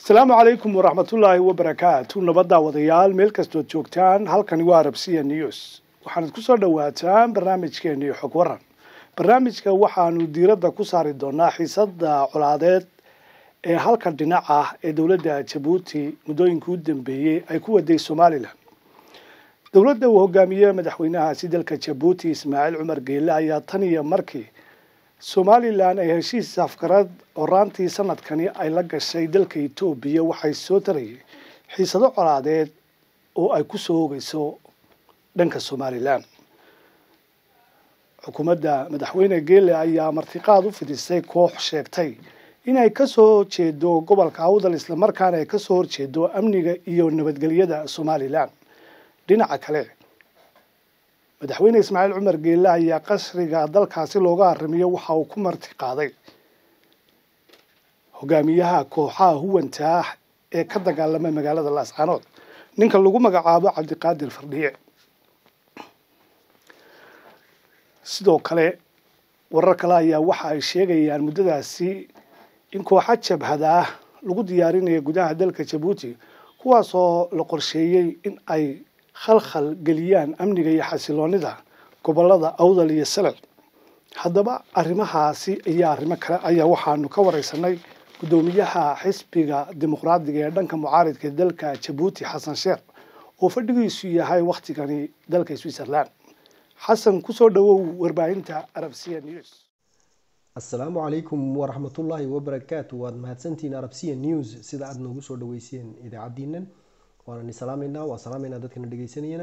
asalaamu calaykum waraxmatullaahi wabarakaatu nabadda wadayaal meel kastood joogtaan halkani waa arabsiya news waxaanad ku soo dhowaataan barnaamijkeennii xog waran barnaamijka waxaanu diiradda ku saari doonaa xiisada colaadeed ee halka dhinac ah ee dowladda jabuuti muddooyinkii u dambeeyey ay ku waday somalilan dowladda uu hogaamiye madaxweynahaasi dalka jabuuti ismaaciil cumar geele ayaa tan iyo markii somalilan ay heshiis afkarad horaantii sanadkani ay la gashay dalka etoobiya waxay soo tarayay xiisado colaadeed oo ay ku soo hogeyso dhanka somalilan xukuumadda madaxweyne geele ayaa martiqaad u fidisay koox sheegtay inay kasoo jeedo gobolka awdal islamarkaana ay kasoo horjeedo amniga iyo nabadgelyada somalilan dhinaca kale madaxweyne ismaaciil cumar geele ayaa qasriga dalkaasi looga arrimiyo waxa uu ku marti qaaday hogaamiyaha kooxaha huwanta ah ee ka dagaalama magaalada laascaanood ninka lagu magacaabo cabdiqaadir fardhiye sidoo kale warar kale ayaa waxa ay sheegayaan muddadaasi in kooxa jabhada ah lagu diyaarinayo gudaha dalka jabuuti kuwaasoo la qorsheeyey in ay khalkhal geliyaan amniga iyo xasiloonida gobolada awdal iyo salal haddaba arrimahaasi iyo arrimo kale ayaa waxaanu ka wareysanay guddoomiyaha xisbiga dimuqraadiga ee dhanka mucaaridka dalka jabuuti xasan sheer oo fadhigiisu yahay wakhtigani dalka switzerland xasan kusoo dhawow warbaahinta arabsiya news asalaamu calaykum waraxmatullaahi wabarakaatu waad mahadsantihiin arabsiya news sida aada noogu soo dhaweyseen idaacadiinan waanani salaameynaa waa salaameynaa dadkana dhegeysanayana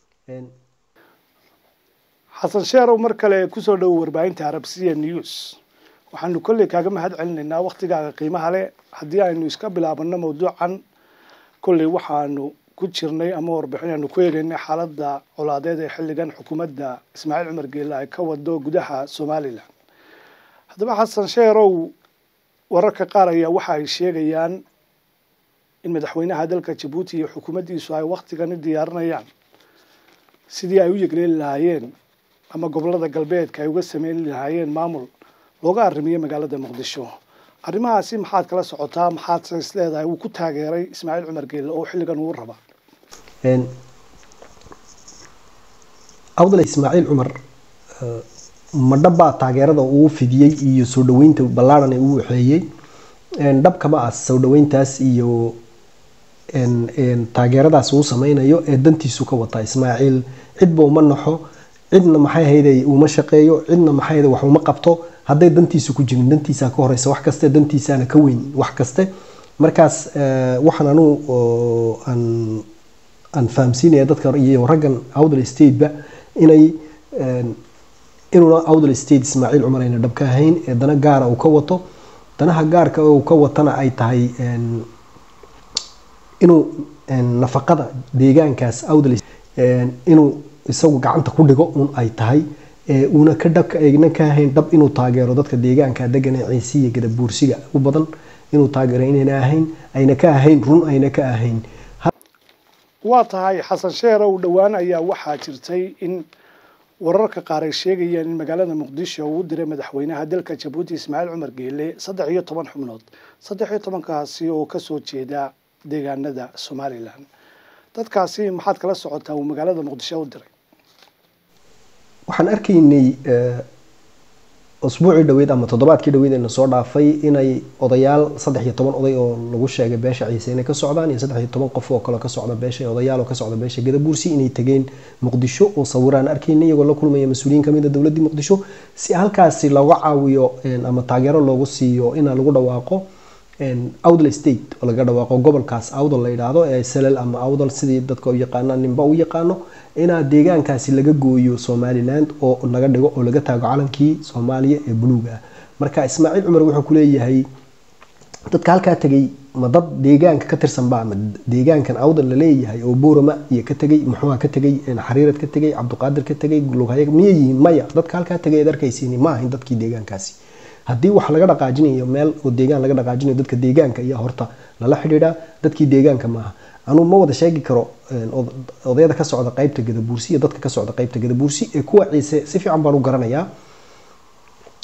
xasan sheerow mar kale kusoo dhawow warbaahinta arabsiya news waxaanu kolley kaaga mahad celinaynaa waktigaaga qiimaha leh haddii aynu iska bilaabano mawduucan kolley waxaanu ku jirnay ama warbixinaanu ku eegeynay xaaladda colaadeed ee xilligan xukuumadda ismaaciil cumar geele ay ka wado gudaha somalilan haddaba xasan sheerow wararka qaar ayaa waxa ay sheegayaan in madaxweynaha dalka jabuuti iyo xukuumaddiisu ay waktigani diyaarinayaan sidii ay u yegleeli lahaayeen ama gobolada galbeedka ay uga sameyn lahaayeen maamul looga arrimiyo magaalada muqdisho arrimahaasi maxaad kala socotaa maxaad is leedahay wuu ku taageeray ismaaciil cumar geele oo xilligan uu raba awdal ismaaciil cumar madhabbaa taageerada uu fidiyey iyo soo dhaweynta ballaarhan ee uu waxeeyey dhabkama ah soo dhaweyntaas iyo taageeradaas uu sameynayo ee dantiisu ka wataa ismaaciil cidba uma naxo cidna maxay hayday uma shaqeeyo cidna maxay hayday wax uma qabto hadday dantiisu ku jirin dantiisaa ka horeysa wax kaste dantiisaana ka weyn wax kaste markaas waxaan anugu aan fahamsiinaya dadka iyo raggan awdal stateba inay inuuna awdal state ismaaciil cumar ayna dhab ka ahayn ee dana gaara uu ka wato danaha gaarka uu ka watana ay tahay inuu nafaqada deegaankaas awdal inuu isagu gacanta ku dhigo un ay tahay uuna ka dhabka eegna ka ahayn dhab inuu taageero dadka deegaanka degan ee ciisiya gadabuursiga u badan inuu taageero inayna ahayn ayna ka ahayn run ayna ka ahayn waa tahay xasan sheerow dhowaan ayaa waxaa jirtay in wararka qaar ay sheegayeen in magaalada muqdisho uu diray madaxweynaha dalka jabuuti ismaaciil cumar geele saddex iyo toban xubnood saddex iyo tobankaasi oo kasoo jeeda deegaanada somalilan dadkaasi maxaad kala socotaa uu magaalada muqdisho u diray waxaan arkaynay usbuucii dhaweyd ama toddobaadkii dhaweyd eena soo dhaafay inay odayaal saddex iyo toban oday oo lagu sheegay beesha ciise inay ka socdaan iyo saddex iyo toban qof oo kale ka socda beesha odayaal oo ka socda beesha gadabuursi inay tegeen muqdisho oo sawiraan arkaynay iyagoo la kulmaya mas-uuliyiin kamid a dowladdii muqdisho si halkaasi looga caawiyo ama taageero loogu siiyo ina lagu dhawaaqo awdal state oo laga dhawaaqo gobolkaas awdal la yidhaahdo ee salal ama awdal sidii dadka u yaqaanaan ninba u yaqaano inaa deegaankaasi laga gooyo somaliland oo laga dhigo oo laga taago calankii soomaaliya ee buluuga ah marka ismaaciil cumar wuxuu kuleeyahay dadka halkaa tegay ma dad deegaanka ka tirsanba ama deegaankan awdal laleeyahay oo boorama iyo ka tegay muxuuha ka tegay xariirad ka tegay cabdiqaadir ka tegay lughaya miyay yihiin maya dadka halkaa tegay ad arkaysiin ma ahayn dadkii deegaankaasi haddii wax laga dhaqaajinayo meel oo deegaan laga dhaqaajinayo dadka deegaanka iyo horta lala xidhiidhaa dadkii deegaanka maaha anuu ma wada sheegi karo odayada ka socda qeybta gadabuursi iyo dadka ka socda qeybta gadabuursi ee kuwa ciise si fiican baan u garanayaa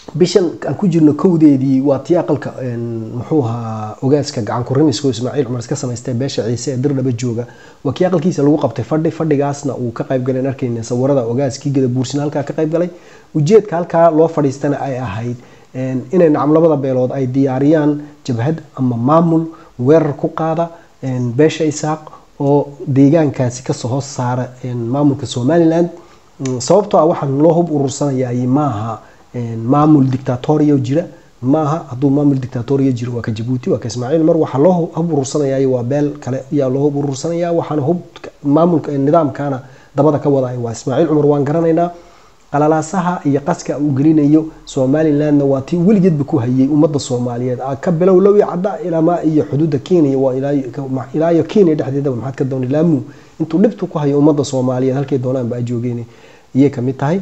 bishan aan ku jirno kowdeedii waa tii aqalka muxuu ahaa ogaaska gacan kurimiska ismaaciil cumar iska samaystay beesha ciise ee dirdhaba jooga waa kii aqalkiisa lagu qabtay fadhi fadhigaasna uu ka qayb galay arkayna sawirada ogaaskii gadabuursina halkaa ka qayb galay ujeedka halkaa loo fadhiistana ay ahayd inay nacam labada beelood ay diyaariyaan jabhad ama maamul weerar ku qaada beesha isaaq oo deegaankaasi kasoo hoos saara maamulka somaliland sababtoo ah waxaan loo hub urursanayay maaha maamul dictatoria jira maaha hadduu maamul dictatoria jiro waa ka jabuuti waa ka ismaaciil mar waxaa loo hub urursanayay waa beel kale ayaa loo hub urursanaya waxaana hub maamulka nidaamkana dabada ka waday waa ismaaciil cumar waan garanaynaa qalalaasaha iyo qaska uu gelinayo somalilandna waa tii weligeedba ku hayay ummadda soomaaliyeed ka bilow lowi cadda ilamaa iyo xuduudda kenya waa ilaayo kenya dhexdeedaba maxaad ka doonay laamu intuu dhibtu ku hayo ummadda soomaaliyeed halkay doonaanba a joogeen iyay kamid tahay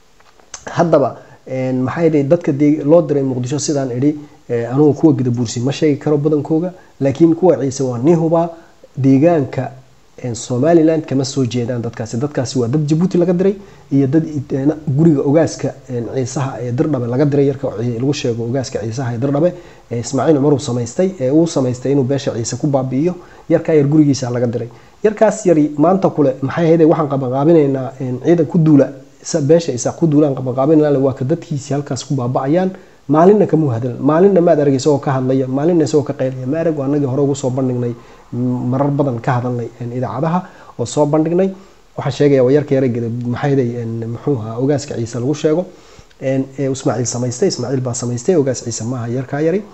haddaba maxaa yidhi dadka loo diray muqdisho sidaan idhi anugu kuwa gadabuursi ma sheegi karo badankooga laakiin kuwa ciise waa nii hubaa deegaanka somaliland kama soo jeedaan dadkaasi dadkaasi waa dad jabuuti laga diray iyo dad guriga ogaaska ciisaha ee dirdhabe laga diray yarka lagu sheego ogaaska ciisaha ee dirdhabe ee ismaaciil cumar uu samaystay ee uu samaystay inuu beesha ciise ku baabi'iyo yarkaa yar gurigiisa laga diray yarkaas yari maanta kule maxay ahayd waxaan qabanqaabinaynaa ciidan ku duula beesha isaaq ku duulaan qabanqaabinayna waa ka dadkiisi halkaas ku baaba'ayaan maalinna kamuu hadal maalinna maad arag isagoo ka hadlaya maalinna isagoo ka qaylaya ma arag anagii hore ugu soo bandhignay marar badan ka hadalnay idaacadaha oo soo bandhignay waxaan sheegaya waa yarka yarageda maxayday muxuu ahaa ogaaska ciise lagu sheego ismaaciil samaystay ismaaciil baa samaystay ogaas ciise maaha yarkaa yari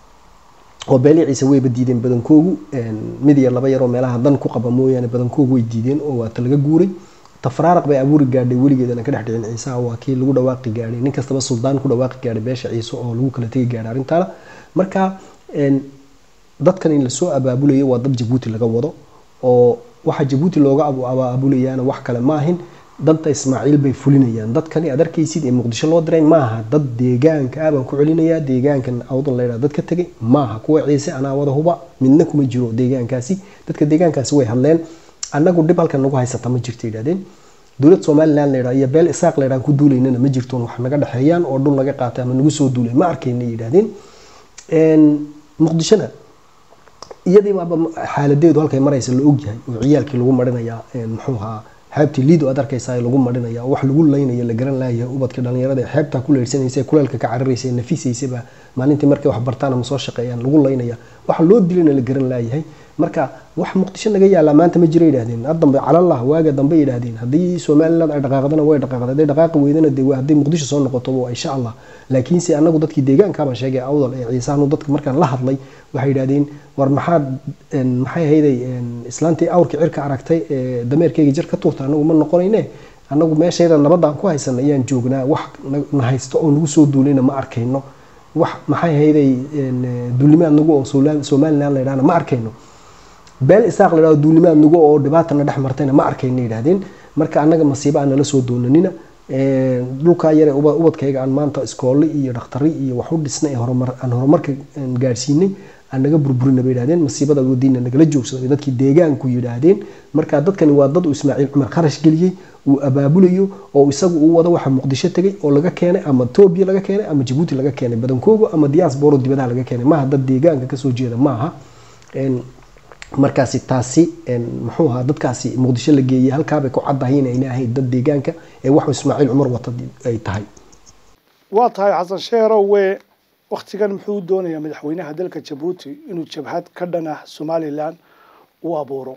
oo beelii ciise wayba diideen badankoogu mid iyo laba yaroo meelaha dan ku qaba mooyaane badankoogu way diideen oo waata laga guuray tafraaraq bay abuuri gaadhay weligeedana ka dhex dhicin ciisaha waa kii lagu dhawaaqi gaadhay nin kastaba suldaan ku dhawaaqi gaadhay beesha ciise oo lagu kala tegi gaadhay arrintaana marka dadkan in lasoo abaabulayo waa dad jabuuti laga wado oo waxa jabuuti looga abaabulayaana wax kale maahin danta ismaaciil bay fulinayaan dadkani aad arkaysid ee muqdisho loo diray maaha dad deegaanka ah baan ku celinayaa deegaankan awdan laydhaa dad ka tegay maaha kuwa ciise anaa wada huba midna kuma jiro deegaankaasi dadka deegaankaasi way hadleen annagu dhib halkan nagu haysata ma jirto yidhahdeen dowlad somaliland laydhaa iyo beel isaaq laydhaan ku duulaynana ma jirtoon wax naga dhexeeyaan oo dhul naga qaatay ama nagu soo duulay ma arkayna yidhahdeen muqdishona iyadii baaba xaaladeedu halkay maraysa la ogyahay oo ciyaalkii lagu marinayaa muxuu ahaa xeebtii liido aad arkaysaa lagu marinaya wax lagu laynayo la garan laayahay ubadka dhalinyarada ee xeebtaa ku leydhsanaysa kuleelka ka cararaysa nafisaysaba maalintii markay wax bartaan ama soo shaqeeyaan lagu laynaya waxa loo dilayna la garan laayahay marka wax muqdisho naga yaallaa maanta ma jira yidhahdeen haddambe calallah waaga dambe yidhahdeen haddii somaliland ay dhaqaaqdana way dhaqaaqda hadday dhaqaaqi weydana dee hadday muqdisho soo noqoto insha allah laakiinse anagu dadkii deegaankaabaan sheegay awdal ee ciisahanu dadka markaan la hadlay waxay yidhahdeen war maxaad maxay ahayday islaantii awrkii cirka aragtay ee dameerkeyga jar ka tuurta anagu ma noqonayne anagu meeshayda nabadaan ku haysana ayaan joognaa wax na haysto oo nagu soo duulayna ma arkayno wax maxay ahayday duulimaad nagu oo somaliland la yidhahna ma arkayno beel isaaq la yidhahdo duulimaad nagu oo dhibaatana dhex martayna ma arkayna yidhahdeen marka annaga masiiba aan nala soo doonanina dhulkaa yare ubadkayga aan maanta iskoole iyo dhakhtari iyo wax u dhisnay aan horumarka gaadhsiinay aan naga burburina bay yidhahdeen masiibada wadiina nagala joogsaday dadkii deegaanku yidhaahdeen marka dadkani waa dad uu ismaaciil cumar kharash geliyey uu abaabulayo oo isagu uu wado waxa muqdisho tegay oo laga keenay ama etoobiya laga keenay ama jabuuti laga keenay badankooga ama diasporo dibadaha laga keenay maaha dad deegaanka kasoo jeeda maaha markaasi taasi muxuu ahaa dadkaasi muqdisho la geeyey halkaabay ku caddahay inayna ahayn dad deegaanka ee waxuu ismaaciil cumar wata ay tahay waa tahay xasan sheerowe waktigan muxuu doonayaa madaxweynaha dalka jabuuti inuu jabhad ka dhan ah somalilan u abuuro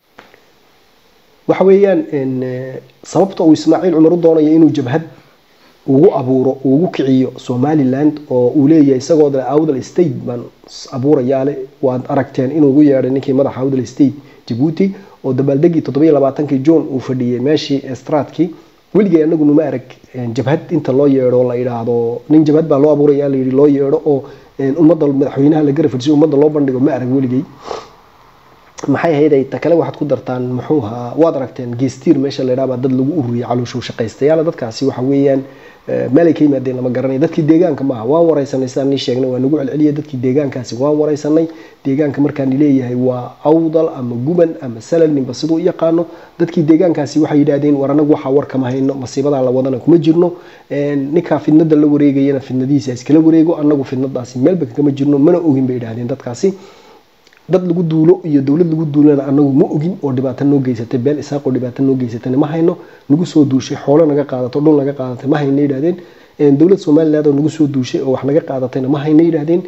waxa weeyaan sababta uu ismaaciil cumar u doonayo inuu jabhad ugu abuuro ugu kiciyo somaliland oo uu leeyahay isagoo dale awdal state baan abuurayaale waad aragteen inuu ugu yeedhay ninkii madaxa awdal state jabuuti oo dabaaldegii toddobiyo labaatankii john uu fadhiyey meeshii estraadkii weligay anagu numa arag jabhad inta loo yeedho la yidhaahdo nin jabhad baa loo abuuraya layidhi loo yeedho oo ummadda madaxweynaha la garafadsiyo ummadda loo bandhigo ma arag weligay maxay ahayd ta kale waxaad ku dartaan muxuu ahaa waad aragteen geestiir meesha la yidhaha dad lagu ururiyay calooshow shaqaystayaal dadkaasi waxa weeyaan meelay ka yimaadeen lama garanay dadkii deegaanka maaha waan wareysanay sidaan nii sheegnay waa nagu celceliyay dadkii deegaankaasi waan wareysanay deegaanka markaan leeyahay waa awdal ama guban ama salal ninba siduu u yaqaano dadkii deegaankaasi waxay yidhaahdeen war anagu waxaa war kama hayno masiibadaa la wadana kuma jirno ninkaa fidnada la wareegayana fidnadiisa iskala wareego anagu fidnadaasi meelba kama jirno mana ogin bay yidhahdeen dadkaasi dad lagu duulo iyo dowlad lagu duulana anagu ma ogin oo dhibaato noo geysatay beel isaaqoo dhibaato noo geysatana ma hayno nagu soo duushay xoolo naga qaadato dhul naga qaadatay ma hayna yidhahdeen dowlad somaliland oo nagu soo duushay oo wax naga qaadatayna ma hayna yidhahdeen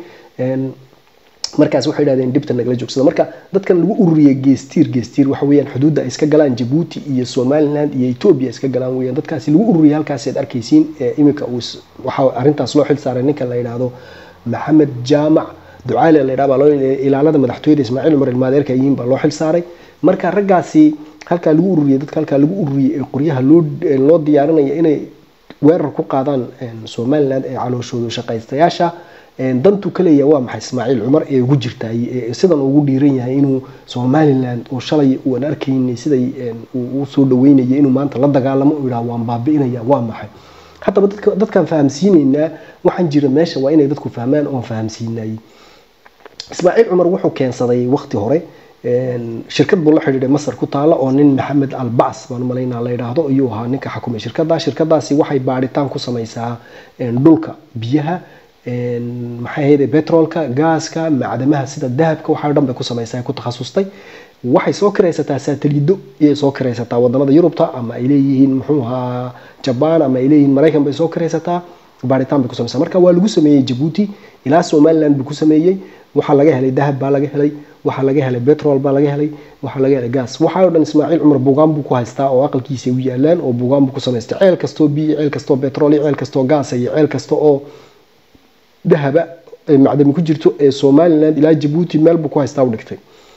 markaas waxay yidhahdeen dhibta nagala joogsada marka dadkan lagu ururiyay geestiir geestiir waxa weeyaan xuduudda ay iska galaan jabuuti iyo somaliland iyo ethiopia iska galaan weeyaan dadkaasi lagu ururiyay halkaasi aad arkaysiin iminka waxaa arrintaas loo xil saaray ninka la yidhaahdo maxamed jaamac ducaale la yidhaha baa loo ilaalada madaxtooyada ismaaciil cumar ilmaadeerka yihiin baa loo xil saaray marka raggaasi halkaa lagu ururiyay dadka halkaa lagu ururiyay ee qoryaha loo loo diyaarinaya inay weerar ku qaadaan somaliland ee calooshooda shaqaystayaasha dantu ka leeyahay waa maxay ismaaciil cumar ee ugu jirtaay sidan ugu dhiiran yahay inuu somaliland oo shalay uan arkaynay siday uu soo dhaweynaya inuu maanta la dagaalamo u yidhaha waan baabi'inaya waa maxay haddaba dadkaan fahamsiinaynaa waxaan jira meesha waa inay dadku fahmaan oon fahamsiinayay ismaaciil cumar wuxuu keensaday waqti hore shirkad buu la xidhiidhay masar ku taala oo nin maxamed albas baan malaynaa la yidhaahdo ayuu ahaa ninka xakumay shirkada shirkadaasi waxay baadhitaan ku samaysaa dhulka biyaha maxay ahayd petrolka gaaska macdamaha sida dahabka waxaa dhan bay ku samaysaa ku takhasustay waxay soo kiraysataa saataliido iyay soo kiraysataa wadamada yurubta ama ay leeyihiin muxuu ahaa jabaan ama ay leeyihiin maraykan bay soo kiraysataa baadhitaan bay ku samaysaa marka waa lagu sameeyey jabuuti ilaa somaliland buu ku sameeyey waxaa laga helay dahab baa laga helay waxaa laga helay petrol baa laga helay waxaa laga helay gas waxaa o dhan ismaaciil cumar bugaan buu ku haystaa oo aqalkiisa u yaalaan oo bugaan buu ku samaystay ceel kastoo biyo ceel kastoo petrol iyo ceel kastoo gaasa iyo ceel kasta oo dahaba macdami ku jirto ee somaliland ilaa jabuuti meel buu ku haystaa u dhigtay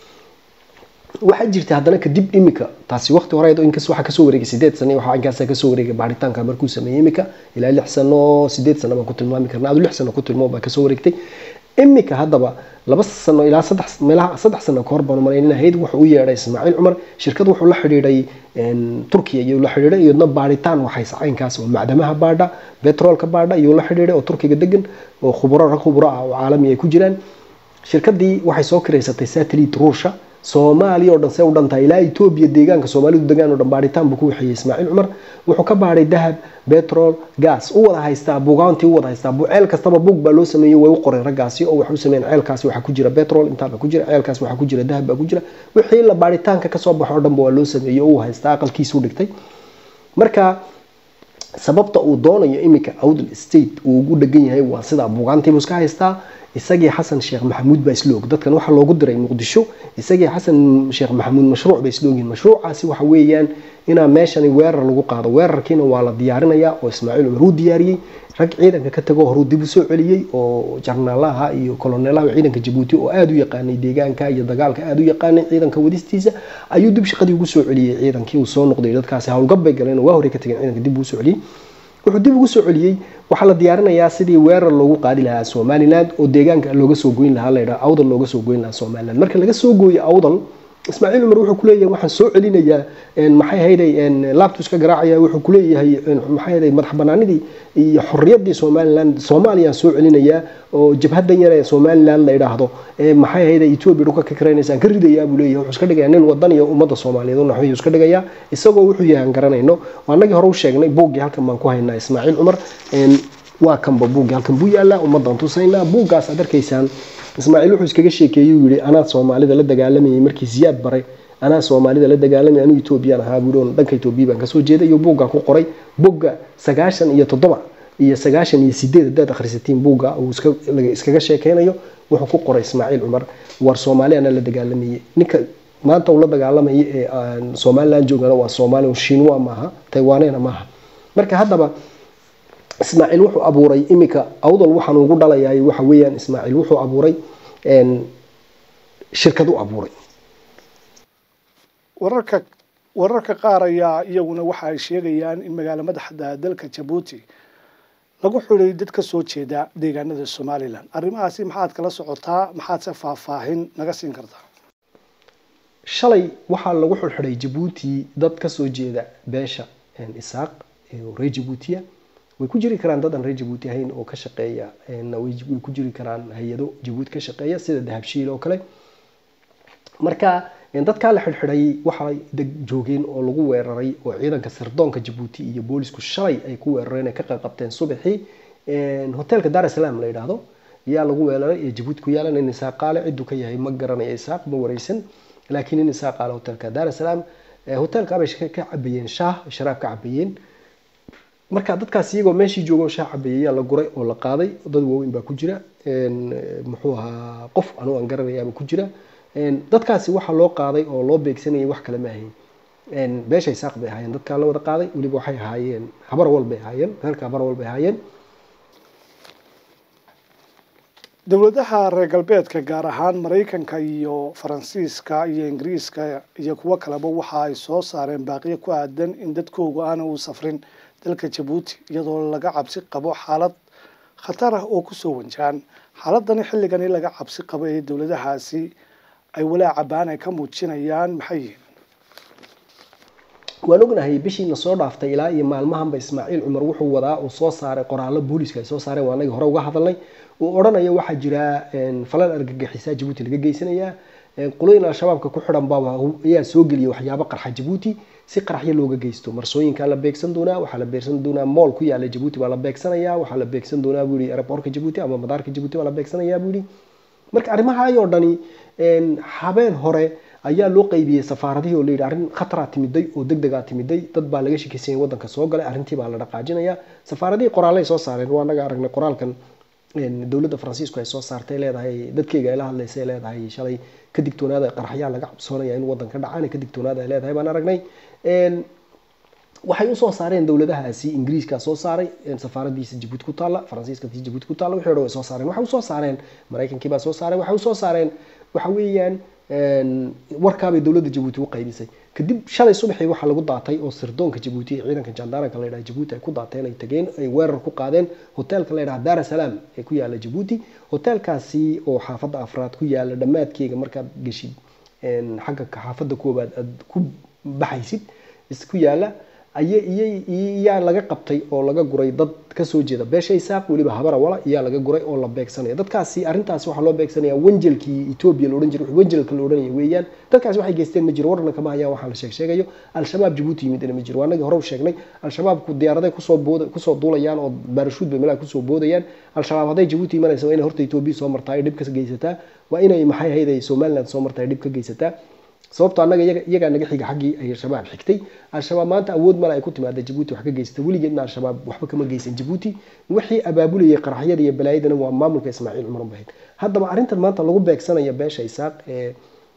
waxaa jirta haddana kadib imika taasi waqti hore inkas waxaa kasoo wareegay sideed sano waxaa inkaasa kasoo wareegay baaritaanka markuu sameeyey imika ilaa lix sano sideed sano baan ku tilmaami karna adu lix sano ku tilmaam baa kasoo wareegtay imika haddaba laba sano ilaa saddex meelaha saddex sano kahor baan malayn ahayd wuxuu u yeedhay ismaaciil cumar shirkad wuxuu la xidhiidhay turkiya iyuu la xidhiidhay iyadna baaritaan waxay sacaynkaas oo macdamaha baadha petrolka baadha iyuu la xidhiidhay oo turkiga degan oo khuburo rag khuburo ah oo caalami ay ku jiraan shirkadii waxay soo kiraysatay satellite ruusha soomaaliya oo dhan see u dhantahay ilaa etoobiya deegaanka soomaalidu degaan oo dhan baadhitaan buu ku waxeeyey ismaaciil cumar wuxuu ka baadhay dahab petrol gas u wada haystaa bugaantii u wada haystaa ceel kastaba bug baa loo sameeyey way u qoreen raggaasi oo waxay u sameeyeen ceelkaasi waxaa ku jira petrol intaaba ku jira ceelkaasi waxaa ku jira dahab baa ku jira wixii la baadhitaanka kasoo baxo oo dhanba waa loo sameeyey oo uu haystaa aqalkiisu dhigtay marka sababta uu doonayo iminka awdal state uu ugu dhegan yahay waa sidaa bugaantiibuu iska haystaa isagii xasan sheekh maxamuud baa isla og dadkan waxaa loogu diray muqdisho isagii xasan sheekh maxamuud mashruuc bay isla ogyihin mashruucaasi waxa weeyaan inaa meeshani weerar lagu qaado weerarkiina waa la diyaarinayaa oo ismaaciil cumar uu diyaariyey rag ciidanka ka tago horuu dib u soo celiyey oo jarnaalaha iyo koloneelaha ciidanka jabuuti oo aada u yaqaanay deegaanka iyo dagaalka aada u yaqaanay ciidanka wadistiisa ayuu dib shaqadii ugu soo celiyey ciidankii uu soo noqday dadkaasi howlgab bay galeen oo waa horey ka tageen ciidanka dib uu soo celiyey wuxuu dib ugu soo celiyey waxaa la diyaarinayaa sidii weerar loogu qaadi lahaa somaliland oo deegaanka looga soo goyn lahaa layidhaha awdal looga soo goyn lahaa somaliland marka laga soo gooyo awdal ismaaciil cumar wuxuu kuleeyahay waxaan soo celinayaa maxay ahayday laabtu iska garaacaya wuxuu kuleeyahay maxay ahayday madax banaanidii iyo xorriyaddii somaliland soomaaliyaan soo celinayaa oo jabhadan yar ee somaliland la yidhaahdo maxay ahayday etoobiya dhulka ka karaynaysaan ka ridayaa buu leeyahay wuxuu iska dhigayaa nin wadan iyo ummadda soomaaliyeed u naxwayuu iska dhigayaa isagoo wuxuu yahay aan garanayno annagii hore u sheegnay buuggii halkan baan ku haynaa ismaaciil cumar waa kanba buuggi halkan buu yaalaa ummadan tusaynaa buuggaas aad arkaysaan ismaaciil wuxuu iskaga sheekeeyey yidhi anaa soomaalida la dagaalamayay markii siyaad baray anaa soomaalida la dagaalamay anuu etoobiyaan ahaa buu dhanka etoobiya baan kasoo jeeday iyo buugga ku qoray bogga sagaashan iyo toddoba iyo sagaashan iyo sideed haddaad akhrisatiin buugga uu iskaga sheekeynayo wuxuu ku qoray ismaaciil cumar war soomaali anaa la dagaalamayay ninka maanta uu la dagaalamaya ee somaliland joogana waa soomaali shinwa maaha taiwanena maaha marka haddaba ismaaciil wuxuu abuuray iminka awdal waxaan ugu dhalayaay waxa weeyaan ismaaciil wuxuu abuuray shirkad u abuuray wararka wararka qaar ayaa iyaguna waxa ay sheegayaan in magaalo madaxda dalka jabuuti lagu xidhay dad ka soo jeeda deegaanada somalilan arrimahaasi maxaad kala socotaa maxaad se faahfaahin naga siin kartaa shalay waxaa lagu xidhxidhay jabuuti dad kasoo jeeda beesha isaaq oo reer jabuutiya way ku jiri karaan dad aan reer jabuuti ahayn oo ka shaqeeya way ku jiri karaan hay-ado jabuuti ka shaqeeya sida dahabshiil oo kale marka dadkaa la xidhxidhay waxay joogeen oo lagu weeraray oo ciidanka sirdoonka jabuuti iyo boolisku shalay ay ku weerareen ay ka qaqabteen subaxii hotelka dar es salaam la yidhaahdo yaa lagu weeraray ee jabuuti ku yaalan in isaaqaale ciduu ka yahay ma garanaya isaaq ma wareysan laakiin in isaaqaale hotelka dar es salaam hotelka bay ka cabayeen shaah sharaab ka cabayeen marka dadkaas iyagoo meeshii joogo shaah cabayay yaa la guray oo la qaaday dad waaweyn baa ku jira muxuu ahaa qof anugu aan garanayaaba ku jira dadkaasi waxaa loo qaaday oo loo beegsanayay wax kale ma ahayn beesha isaaq bay ahaayeen dadkaa la wada qaaday weliba waxay ahaayeen habar wal bay ahaayeen reerka habar wal bay ahaayeen dowladaha reer galbeedka gaar ahaan maraykanka iyo faransiiska iyo ingiriiska iyo kuwo kaleba waxa ay soo saareen baaqiyo ku aadan in dadkoogu aana u safrin dalka jabuuti iyadoo laga cabsi qabo xaalad khatar ah oo kusoo wanjaan xaaladani xilligani laga cabsi qabo ee dowladahaasi ay walaaca baan ay ka muujinayaan maxay yihiin waan ognahay bishiina soo dhaaftay ilaa iyo maalmahanba ismaaciil cumar wuxuu wadaa uu soo saaray qoraallo booliska ay soo saareen waa anagii hore uga hadalnay uu odhanayo waxaa jira falan argagixisaa jabuuti laga geysanayaa qolooyin al-shabaabka ku xidhan baa ayaa soo geliya waxyaabo qarxa jabuuti si qaraxyo looga geysto marsooyinkaa la beegsan doonaa waxaa la beegsan doonaa mool ku yaala jabuuti baa la beegsanaya waxaa la beegsan doonaa buu yihi aeroboorka jabuuti ama madaarka jabuuti baa la beegsanayaa buu yihi marka arrimahaayoo dhani habeen hore ayaa loo qaybiyey safaaradihii oo layidhi arrin khataraa timiday oo deg degaa timiday dad baa laga shakisanyay wadanka soo galay arrintii baa la dhaqaajinaya safaaradihii qoraalay soo saareen waa naga aragnay qoraalkan dowladda faransiisku ay soo saartay leedahay dadkeyga ay la hadlaysa ay leedahay shalay ka digtoonaada qaraxyaa laga cabsoonaya in wadanka dhacaan ka digtoonaada ay leedahay baan aragnay waxay usoo saareen dowladahaasi ingiriiska soo saaray safaaradiisa jabuuti ku taalla faransiiska jabuuti ku taalla wixii o dhan way soo saareen waxay usoo saareen maraykankii baa soo saaray waxay usoo saareen waxa weeyaan warkaabay dowladda jabuuti u qaybisay kadib shalay subaxii waxaa lagu daatay oo sirdoonka jabuuti ee ciidanka jandaranka la yidhaha jabuuti ay ku daateen ay tageen ay weerar ku qaadeen hotelka la yidhaha dar es salaam ee ku yaala jabuuti hotelkaasi oo xaafadda afraad ku yaala dhammaadkeega markaad geshid xagga xaafadda koobaad aad ku baxaysid isku yaala iyaa laga qabtay oo laga guray dad kasoo jeeda beesha isaaq weliba habara wala iyaa laga guray oo la beegsanaya dadkaasi arrintaasi waxaa loo beegsanaya wanjelkii etoobiya laodhan jiray wanjelka la odhanaya weeyaan dadkaasi waxay geysteen ma jiro warna kama hayaan waxaa la sheeg sheegayo al-shabaab jabuuti yimidna ma jiro waanagii hore u sheegnay al-shabaabku diyaaraday kusoo bood kusoo duulayaan oo baarashuud bay meelaha kusoo boodayaan al-shabaab hadday jabuuti imanaysa waa inay horta etoobiya soo martaa ay dhib ka geysataa waa inay maxay ahayd ay somaliland soo martaa ay dhib ka geysataa sababto annaga iyagaa naga xiga xaggii ay al-shabaab xigtay al-shabaab maanta awood male ay ku timaada jabuuti wax ka geysata weligeedna al-shabaab waxba kama geysan jabuuti wixii abaabulayay qaraxyada iyo balaayadana waa maamulka ismaaciil cumar bahayd haddaba arrintan maanta lagu beegsanaya beesha isaaq ee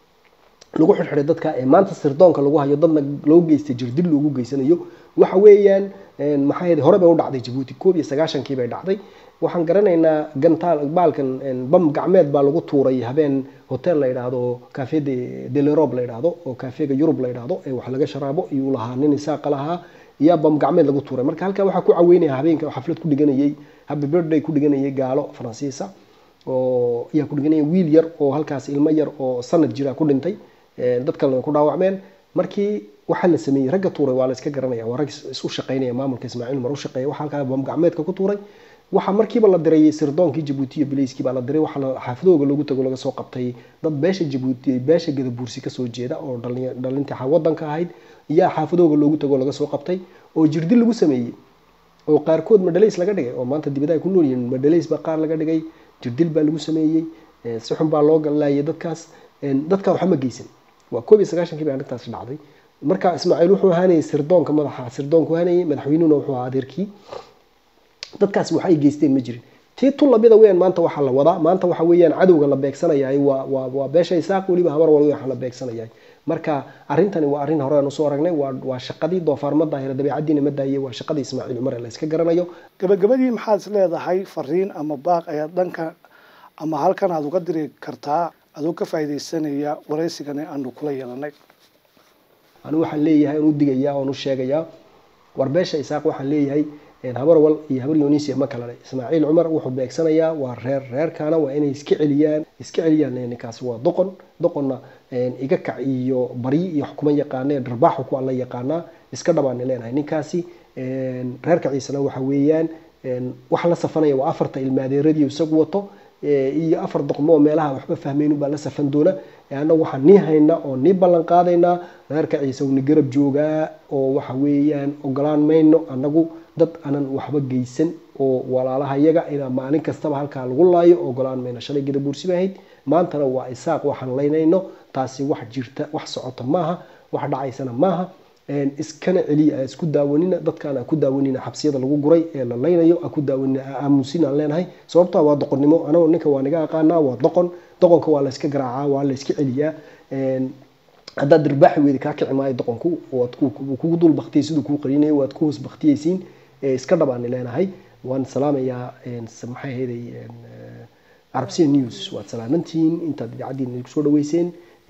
lagu xidhxidhay dadka ee maanta sirdoonka lagu hayo dadna loo geystay jirdil loogu geysanayo waxa weeyaan maxay hore bay u dhacday jabuuti koob iyo sagaashankii bay dhacday waxaan garanaynaa gantaal baalkan bam gacmeed baa lagu tuuray habeen hotel la yidhaahdo cafe de delerob la yidhaahdo oo cafega yurub la yidhaahdo ee wax laga sharaabo iyuu lahaa nin isaaqa lahaa iyaa bam gacmeed lagu tuuray marka halkaa waxaa ku caweynaya habeenka xaflad ku dhiganayay happy birthday ku dhiganayay gaalo faransiisa oo ayaa ku dhiganaya wiil yar oo halkaas ilmo yar oo sanad jira ku dhintay dad kalena ku dhaawacmeen markii waxaa la sameeyey ragga tuuray waa la iska garanaya waa rag isu shaqaynaya maamulka ismaaciil umar u shaqeeya waxaa halkaa bam gacmeedka ku tuuray waxaa markiiba la diray sirdoonkii jabuuti iyo bilayskii baa la diray waxaa xaafadooga loogu tago laga soo qabtay dad beesha jabuuti beesha gadabuursi kasoo jeeda oo dhalintii wadanka ahayd iyaa xaafadooga loogu tago laga soo qabtay oo jirdil lagu sameeyey oo qaarkood madhalays laga dhigay oo maanta dibada ay ku nool yihiin madhalays baa qaar laga dhigay jirdil baa lagu sameeyey si xun baa loo laayay dadkaas dadka waxba ma geysan waa koob iyo sagaashankii bay arrintaasi dhacday marka ismaaciil wuxuu ahaanayay sirdoonka madaxa sirdoonku ahaanayay madaxweynuhuna wuxuu ahaa adeerkii dadkaasi wax ay geysteen ma jirin tii tu lamida weyan maanta waxaa la wadaa maanta waxa weeyaan cadowga la beegsanayay waa waa waa beesha isaaq weliba habar wal waxa la beegsanayay marka arrintani waa arrin hore aan usoo aragnay waa waa shaqadii doofaar ma daahira dabeecadiina ma daayay waa shaqadii ismaaciil cumar ee la iska garanayo gabagabadii maxaad is leedahay fariin ama baaq ayaad dhanka ama halkan aada uga diri kartaa adoo ka faaidaysanaya waraysigani aanu kula yeelanay anigu waxaan leeyahay aan u digayaa oon u sheegayaa war beesha isaaq waxaan leeyahay habarwal iyo habar yunisia ma kala le ismaaciil cumar wuxuu beegsanayaa waa reer reerkaana waa inay iska celiyaan iska celiyaan ninkaasi waa doqon doqonna iga kac iyo bari iyo xukuma yaqaanee dharbaaxu ku alla yaqaanaa iska dhabaani leenahay ninkaasi reerka ciisena waxa weeyaan waxa la safanaya waa afarta ilmaadeeradii isagu wato iyo afar doqmo oo meelaha waxba fahmaynin baa la safan doona annagu waxaan nii haynaa oo nii ballan qaadaynaa reerka ciise uni garab joogaa oo waxa weeyaan ogolaan mayno annagu dad aanan waxba geysan oo walaalaha yaga inaa maalin kastaba halkaa lagu laayo ogolaan mayno shalay gadabuursi ba ahayd maantana waa isaaq waxaan laynayno taasi wax jirta wax socota maaha wax dhacaysana maaha iskana celiya isku daawanina dadkaan ku daawanina xabsiyada lagu guray ee la laynayo ku daawanina aamusin aan leenahay sababtaa waa doqonnimo anagoo ninka waa naga aqaanaa waa doqon doqonka waa layska garaacaa waa layska celiyaa haddaad dirbaaxi weyda kaa kici maayo doqonku waad kugu dul baktiyay siduu kuu qarinayo waad ku hoos baktiyaysiin iska dhabaani leenahay waan salaamayaa maxay ahayday carabsiya news waad salaamantihiin intaad idaacaddiina kusoo dhaweyseen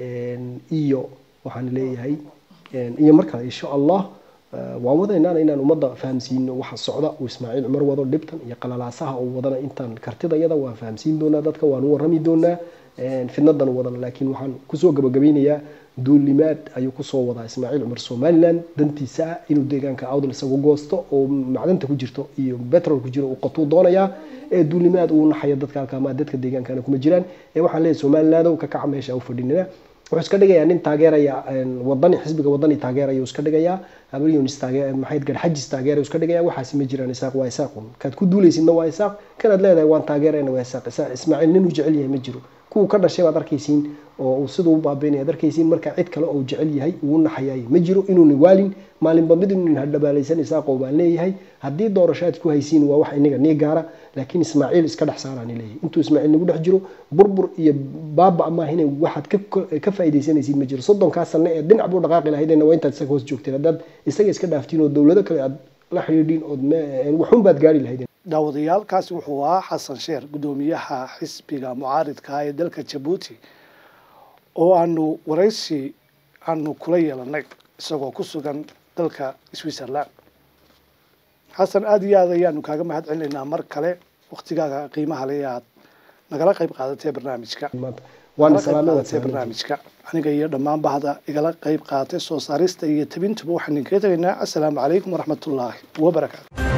iyo waxaan leeyahay iyo mar kale insha allah waan wadaynaan inaan ummadda fahamsiino waxa socda uu ismaaciil cumar wado dhibtan iyo qalalaasaha uu wadana intaan kartidayada waan fahamsiin doonaa dadka waan u warrami doonaa fidnadan wadana laakiin waxaan kusoo gabagabeynayaa duulimaad ayuu kusoo wadaa ismaaciil cumar somalilan dantiisa ah inuu deegaanka awdal isagu goosto oo macdanta ku jirto iyo betrol ku jiro uu qatuu doonayaa ee duulimaad uu naxayo dadka halkaamaa dadka deegaankana kuma jiraan ee waxaan leeyahay somalilandow ka kaca meesha u fadhinina wuxuu iska dhigayaa nin taageeraya wadani xisbiga wadani taageeraya iska dhigayaa habaryonis maxayd garxajis taageeraya iska dhigaya waxaasi ma jiraan isaaq waa isaaqun kaad ku duulaysidna waa isaaq kanaad leedahay waan taageerayna waa isaaq ismaaciil ninuu jecel yahay ma jiro kuwa ka dhashay baad arkaysiin oo uu siduu u baabeynaya ad arkaysiin marka cid kale oo jecel yahay uu naxayay ma jiro inuuna waalin maalinba mid inuun hadhabaalaysan isaaqoo baan leeyahay haddii doorashaad ku haysiin waa wax inaga nii gaara laakiin ismaaciil iska dhex saaraan leeyahay intuu ismaaciil nagu dhex jiro burbur iyo baaba amaahina waxaad ka faaidaysanaysiin ma jiro soddonkaa sane ee dhinac buu dhaqaaqi lahaydna waa intaad isaga hoos joogteen haddaad isaga iska dhaaftiin oo dowlado kale aad la xidhiidhiin ood waxun baad gaari lahaydeen daawadayaalkaasi wuxuu ahaa xasan sheer guddoomiyaha xisbiga mucaaridka ee dalka jabuuti oo aanu waraysi aanu kula yeelanay isagoo ku sugan dalka switzerland xasan aada iyo aad ayaanu kaaga mahad celinaynaa mar kale waktigaaga qiimaha le aad nagala qayb qaadatee barnaamijka qaadatee barnaamijka aniga iyo dhammaan bahda igala qayb qaadatay soo saarista iyo tabintuba waxaan idinkaga tegaynaa assalaamu calaykum waraxmatullaahi wabarakaatu